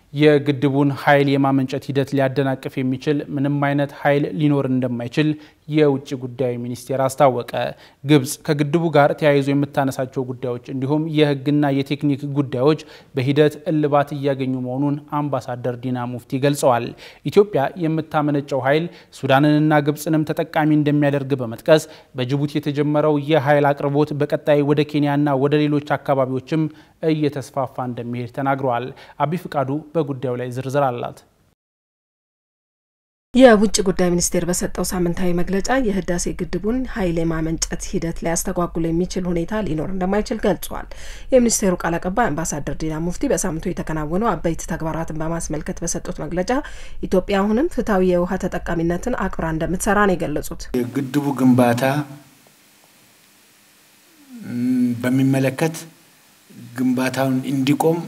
የግድቡን ኃይል የማመንጨት ሂደት ሊያደናቅፍ የሚችል ምንም አይነት ኃይል ሊኖር እንደማይችል የውጭ ጉዳይ ሚኒስቴር አስታወቀ። ግብጽ ከግድቡ ጋር ተያይዞ የምታነሳቸው ጉዳዮች እንዲሁም የሕግና የቴክኒክ ጉዳዮች በሂደት እልባት እያገኙ መሆኑን አምባሳደር ዲና ሙፍቲ ገልጸዋል። ኢትዮጵያ የምታመነጨው ኃይል ሱዳንንና ግብጽንም ተጠቃሚ እንደሚያደርግ በመጥቀስ በጅቡቲ የተጀመረው የኃይል አቅርቦት በቀጣይ ወደ ኬንያና ወደ ሌሎች አካባቢዎችም እየተስፋፋ እንደሚሄድ ተናግረዋል። አቢ ፍቃዱ በጉዳዩ ላይ ዝርዝር አላት። የውጭ ጉዳይ ሚኒስቴር በሰጠው ሳምንታዊ መግለጫ የህዳሴ ግድቡን ኃይል የማመንጨት ሂደት ሊያስተጓጉል የሚችል ሁኔታ ሊኖር እንደማይችል ገልጿል። የሚኒስቴሩ ቃል አቀባይ አምባሳደር ዲና ሙፍቲ በሳምንቱ የተከናወኑ አበይት ተግባራትን በማስመልከት በሰጡት መግለጫ ኢትዮጵያ አሁንም ፍትሐዊ የውሃ ተጠቃሚነትን አክብራ እንደምትሰራ ነው የገለጹት። የግድቡ ግንባታ በሚመለከት ግንባታውን እንዲቆም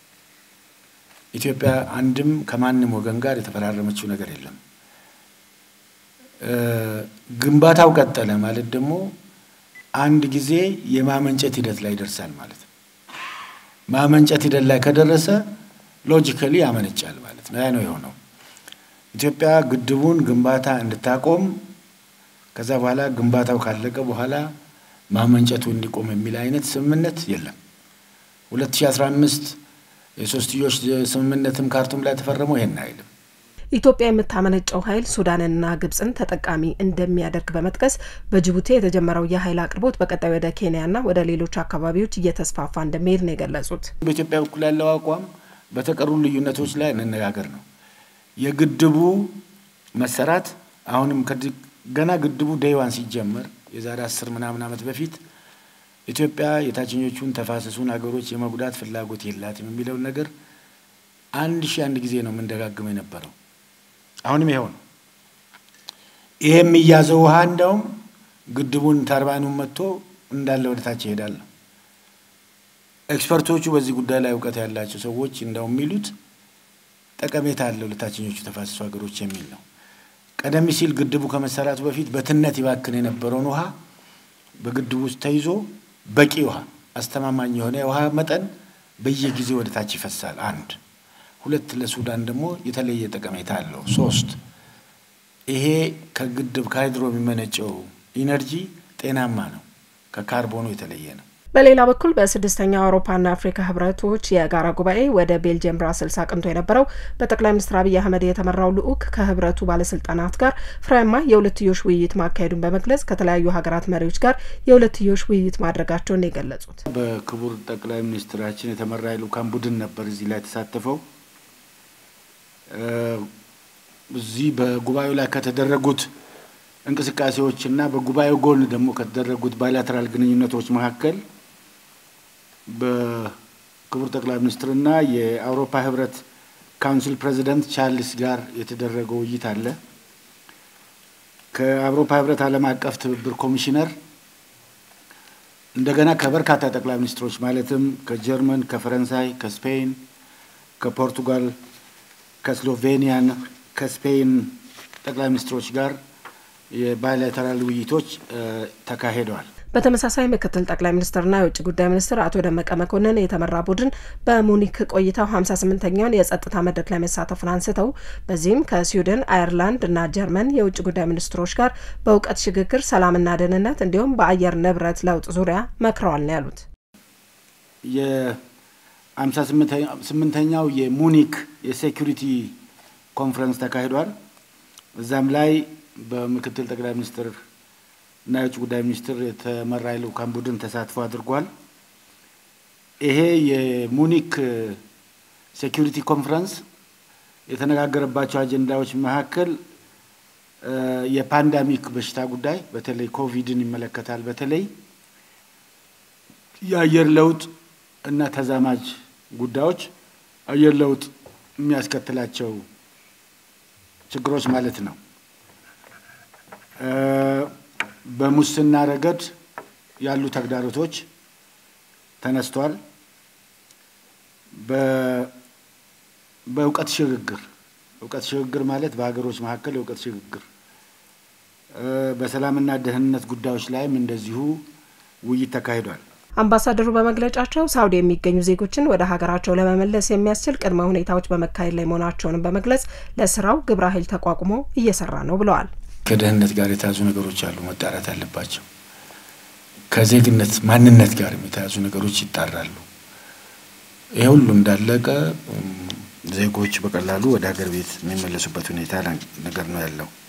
ኢትዮጵያ አንድም ከማንም ወገን ጋር የተፈራረመችው ነገር የለም። ግንባታው ቀጠለ ማለት ደግሞ አንድ ጊዜ የማመንጨት ሂደት ላይ ይደርሳል ማለት ነው። ማመንጨት ሂደት ላይ ከደረሰ ሎጂካሊ ያመነጫል ማለት ነው። ያ ነው የሆነው። ኢትዮጵያ ግድቡን ግንባታ እንድታቆም ከዛ በኋላ ግንባታው ካለቀ በኋላ ማመንጨቱ እንዲቆም የሚል አይነት ስምምነት የለም። 2015 የሶስትዮሽ ስምምነትም ካርቱም ላይ ተፈረመው ይሄን አይልም። ኢትዮጵያ የምታመነጨው ኃይል ሱዳንንና ግብጽን ተጠቃሚ እንደሚያደርግ በመጥቀስ በጅቡቲ የተጀመረው የኃይል አቅርቦት በቀጣይ ወደ ኬንያና ወደ ሌሎች አካባቢዎች እየተስፋፋ እንደሚሄድ ነው የገለጹት። በኢትዮጵያ በኩል ያለው አቋም በተቀሩ ልዩነቶች ላይ እንነጋገር ነው። የግድቡ መሰራት አሁንም ገና ግድቡ ደይዋን ሲጀመር የዛሬ አስር ምናምን ዓመት በፊት ኢትዮጵያ የታችኞቹን ተፋሰሱን ሀገሮች የመጉዳት ፍላጎት የላትም የሚለውን ነገር አንድ ሺህ አንድ ጊዜ ነው የምንደጋግመው የነበረው። አሁንም ይኸው ነው። ይሄ የሚያዘው ውሃ እንደውም ግድቡን ተርባይኑን መጥቶ እንዳለ ወደ ታች ይሄዳል ነው። ኤክስፐርቶቹ በዚህ ጉዳይ ላይ እውቀት ያላቸው ሰዎች እንደውም የሚሉት ጠቀሜታ አለው ለታችኞቹ ተፋሰሱ ሀገሮች የሚል ነው። ቀደም ሲል ግድቡ ከመሰራቱ በፊት በትነት ይባክን የነበረውን ውሃ በግድቡ ውስጥ ተይዞ በቂ ውሃ አስተማማኝ የሆነ የውሃ መጠን በየጊዜው ወደ ታች ይፈሳል። አንድ ሁለት፣ ለሱዳን ደግሞ የተለየ ጠቀሜታ አለው። ሶስት ይሄ ከግድብ ከሃይድሮ የሚመነጨው ኢነርጂ ጤናማ ነው፣ ከካርቦኑ የተለየ ነው። በሌላ በኩል በስድስተኛው አውሮፓና አፍሪካ ህብረቶች የጋራ ጉባኤ ወደ ቤልጅየም ብራስልስ አቅንቶ የነበረው በጠቅላይ ሚኒስትር አብይ አህመድ የተመራው ልዑክ ከህብረቱ ባለስልጣናት ጋር ፍሬያማ የሁለትዮሽ ውይይት ማካሄዱን በመግለጽ ከተለያዩ ሀገራት መሪዎች ጋር የሁለትዮሽ ውይይት ማድረጋቸውን የገለጹት በክቡር ጠቅላይ ሚኒስትራችን የተመራ የልዑካን ቡድን ነበር እዚህ ላይ የተሳተፈው። እዚህ በጉባኤው ላይ ከተደረጉት እንቅስቃሴዎች እና በጉባኤው ጎን ደግሞ ከተደረጉት ባይላተራል ግንኙነቶች መካከል በክቡር ጠቅላይ ሚኒስትርና የአውሮፓ ህብረት ካውንስል ፕሬዚደንት ቻርልስ ጋር የተደረገው ውይይት አለ። ከአውሮፓ ህብረት ዓለም አቀፍ ትብብር ኮሚሽነር እንደገና ከበርካታ ጠቅላይ ሚኒስትሮች ማለትም ከጀርመን፣ ከፈረንሳይ፣ ከስፔን፣ ከፖርቱጋል፣ ከስሎቬኒያን፣ ከስፔን ጠቅላይ ሚኒስትሮች ጋር የባይላተራል ውይይቶች ተካሂደዋል። በተመሳሳይ ምክትል ጠቅላይ ሚኒስትርና የውጭ ጉዳይ ሚኒስትር አቶ ደመቀ መኮንን የተመራ ቡድን በሙኒክ ቆይታው ሀምሳ ስምንተኛውን የጸጥታ መድረክ ላይ መሳተፉን አንስተው በዚህም ከስዊድን፣ አየርላንድ እና ጀርመን የውጭ ጉዳይ ሚኒስትሮች ጋር በእውቀት ሽግግር፣ ሰላምና ደህንነት እንዲሁም በአየር ንብረት ለውጥ ዙሪያ መክረዋል ነው ያሉት። የሀምሳ ስምንተኛው የሙኒክ የሴኩሪቲ ኮንፈረንስ ተካሂዷል። እዛም ላይ በምክትል ጠቅላይ ሚኒስትር እና የውጭ ጉዳይ ሚኒስትር የተመራ የልዑካን ቡድን ተሳትፎ አድርጓል። ይሄ የሙኒክ ሴኪሪቲ ኮንፈረንስ የተነጋገረባቸው አጀንዳዎች መካከል የፓንዳሚክ በሽታ ጉዳይ በተለይ ኮቪድን ይመለከታል። በተለይ የአየር ለውጥ እና ተዛማጅ ጉዳዮች አየር ለውጥ የሚያስከትላቸው ችግሮች ማለት ነው። በሙስና ረገድ ያሉ ተግዳሮቶች ተነስቷል። በእውቀት ሽግግር እውቀት ሽግግር ማለት በሀገሮች መካከል የእውቀት ሽግግር፣ በሰላምና ደህንነት ጉዳዮች ላይም እንደዚሁ ውይይት ተካሂዷል። አምባሳደሩ በመግለጫቸው ሳውዲ የሚገኙ ዜጎችን ወደ ሀገራቸው ለመመለስ የሚያስችል ቅድመ ሁኔታዎች በመካሄድ ላይ መሆናቸውንም በመግለጽ ለስራው ግብረ ኃይል ተቋቁሞ እየሰራ ነው ብለዋል። ከደህንነት ጋር የተያዙ ነገሮች አሉ መጣራት ያለባቸው። ከዜግነት ማንነት ጋር የተያዙ ነገሮች ይጣራሉ። ይህ ሁሉ እንዳለቀ ዜጎች በቀላሉ ወደ ሀገር ቤት የሚመለሱበት ሁኔታ ነገር ነው ያለው።